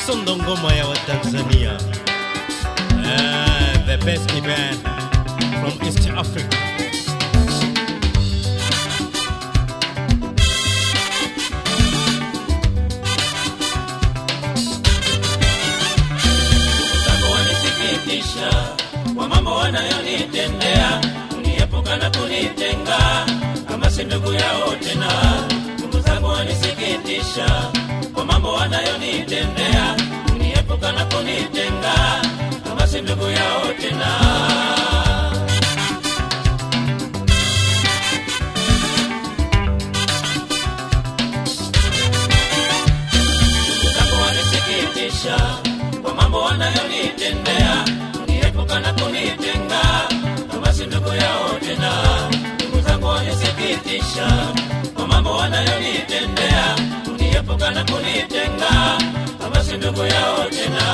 Sondo ngoma ya Watanzania. Uh, the best band from East Africa. Zako wanisikitisha kwa mambo wanayonitendea, kuniepuka na kunitenga kama si ndugu yao tena. Ndugu zangu wanisikitisha kwa mambo wanayonitendea, kuniepuka na kunitenga kama si ndugu yao tena. Ndugu zangu wanisikitisha kwa mambo wanayonitendea, kuniepuka na kunitenga kama si ndugu yao tena. Ndugu zangu wanisikitisha kwa mambo wanayonitendea, kuniepuka na kunitenga kama si ndugu yao tena.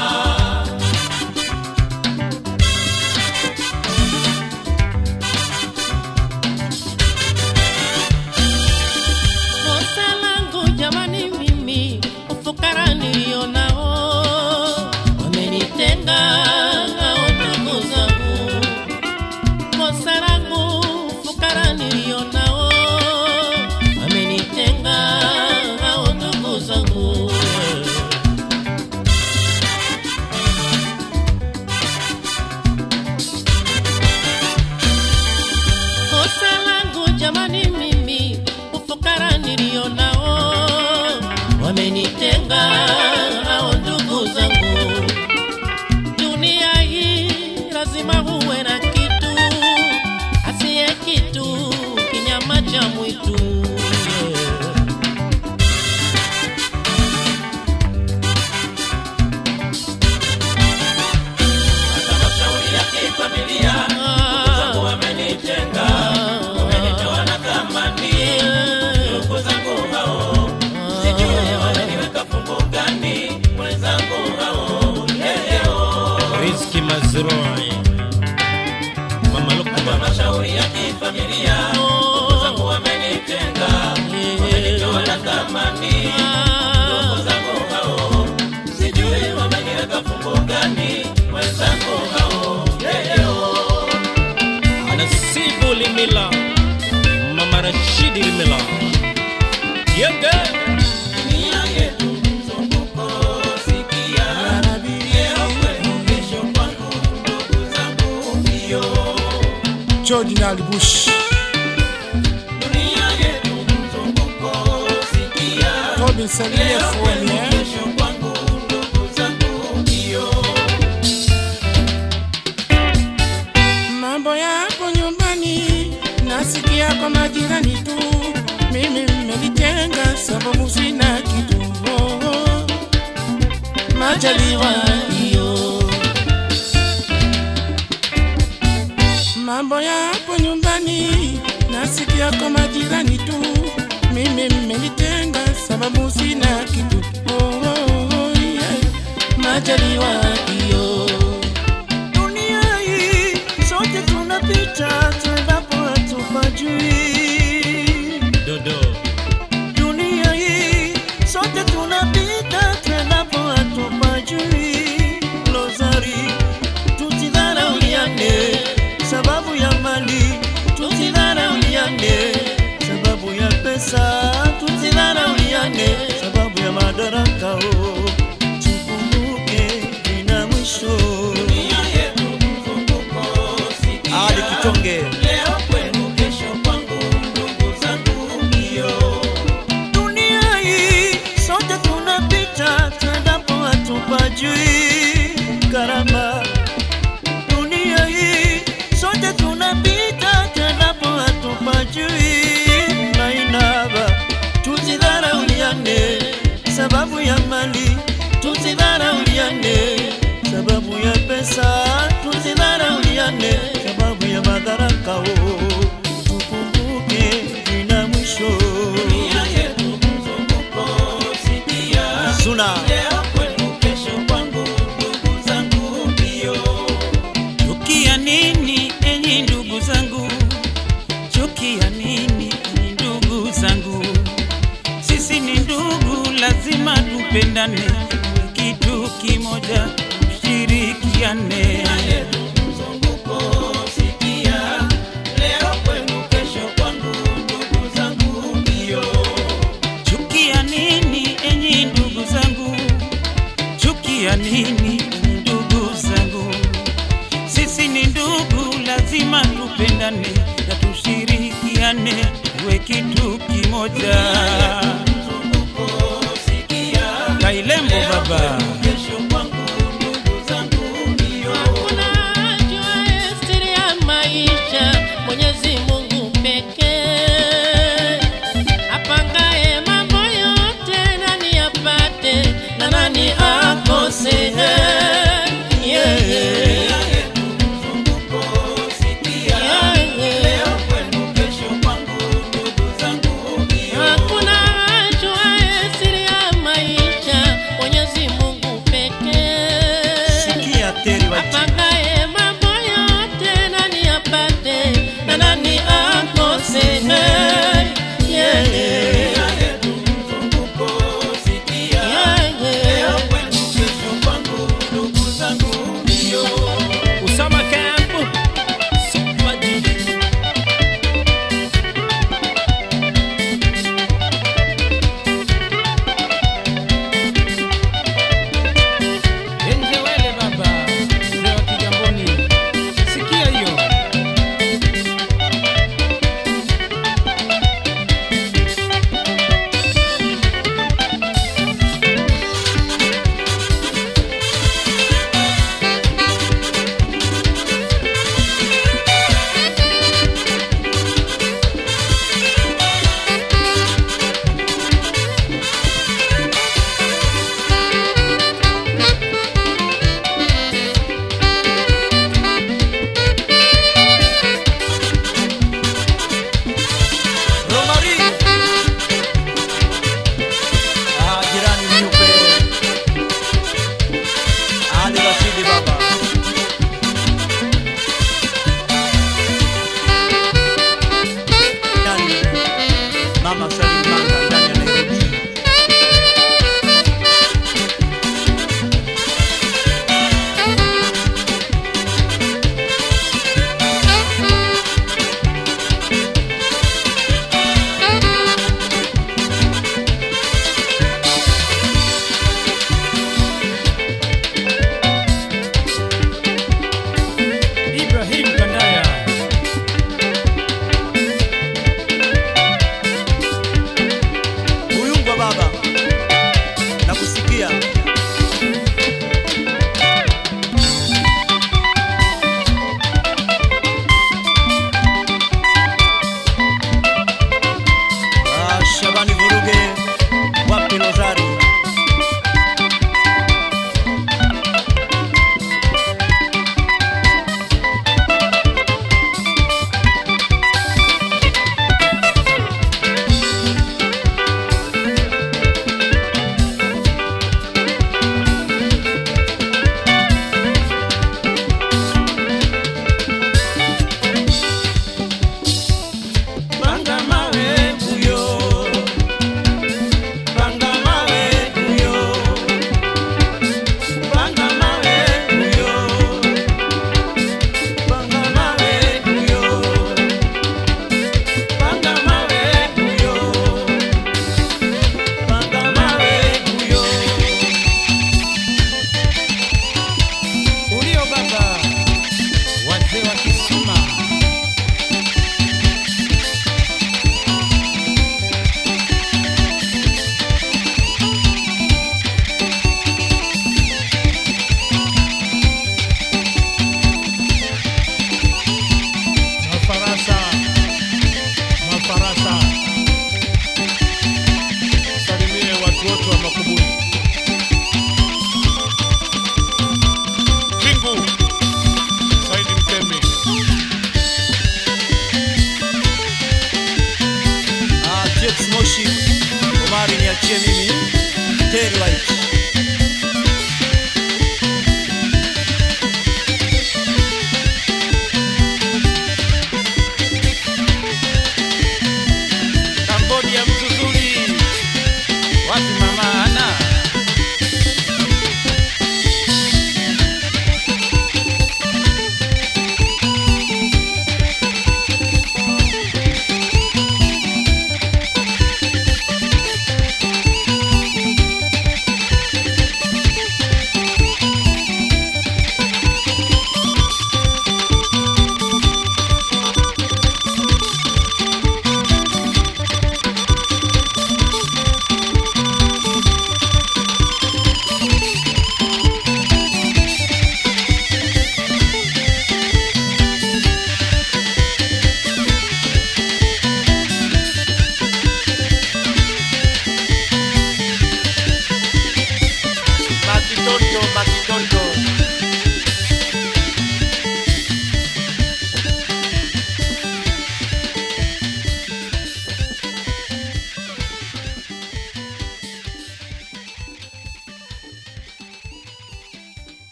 Kosa langu jamani, mimi ufukara nilio nao wamenitenga hao ndugu zangu. Kosa langu ufukara nilio nao wamenitenga hao ndugu zangu. Kosa langu jamani, mimi ufukara nilio nao wamenitenga hao ndugu zangu. Dunia hii lazima uwe na kitu, asiye kitu kinyama cha mwitu. Hata mashauri ya kifamilia, ndugu zangu wamenitenga, wamenitoa na thamani. Ndugu zangu hao, sijui wananiweka fungu gani, wenzangu hao leo. Rizki Mazrui. Mama Hata Lukman. mashauri ya kifamilia, ndugu zangu wamenitenga, wamenitoa na thamani. Ndugu zangu hao, sijui wameniweka fungu gani, wenzangu hao leo. Nasibu Limila. Mama Rashidi Limila. Yenge. Nia yetu mzunguko, sikia. Leo kwenu, kesho kwangu, ndugu zangu mbio. George Nalibush, Dunia yetu mzunguko, sikia. Tobin Salie Leo kwenu, Fueni, eh? kesho kwangu, ndugu zangu mbio. Mambo yako nyumbani nasikia kwa majirani tu, mimi mmenitenga sababu sina kitu. Oh, oh. Majaliwa hiyo. Mambo yako nyumbani nasikia kwa majirani tu, mimi mmenitenga sababu sina kitu. Oh, oh, oh, yeah. Majaliwa hiyo. Dunia hii sote tunapita, tuendapo hatupajui. Dodo. Dunia hii sote tunapita, tuendapo hatupajui. Lozari, tusidharauliane sababu ya mali, tusidharauliane sababu ya pesa, tusidharauliane sababu ya madaraka. Oh, tukumbuke vina mwisho. Dunia yetu mzunguko, sikia. Ali Kitonge. Leo kwenu, kesho kwangu, ndugu zangu mbio. Dunia hii sote tunapita, tuendapo hatupajui. Karama, dunia hii sote tunapita, tuendapo hatupajui. Mainaba, tusidharauliane sababu ya mali, tusidharauliane sababu ya pesa, tusidharauliane sababu ya madaraka. Oh, tukumbuke vina mwisho. Dunia yetu mzunguko, sikia. Suna. Leo kwenu, kesho kwangu, ndugu zangu mbio. Chukia nini enyi ndugu zangu? Chukia nini enyi ndugu zangu? Sisi ni ndugu, lazima tupendane. kimoja, tushirikiane. mzunguko sikia, leo kwenu, kesho kwangu, ndugu zangu mbio. Chukia nini enyi ndugu zangu? Chukia nini enyi ndugu zangu? Sisi ni ndugu, lazima tupendane na tushirikiane, tuwe kitu kimoja.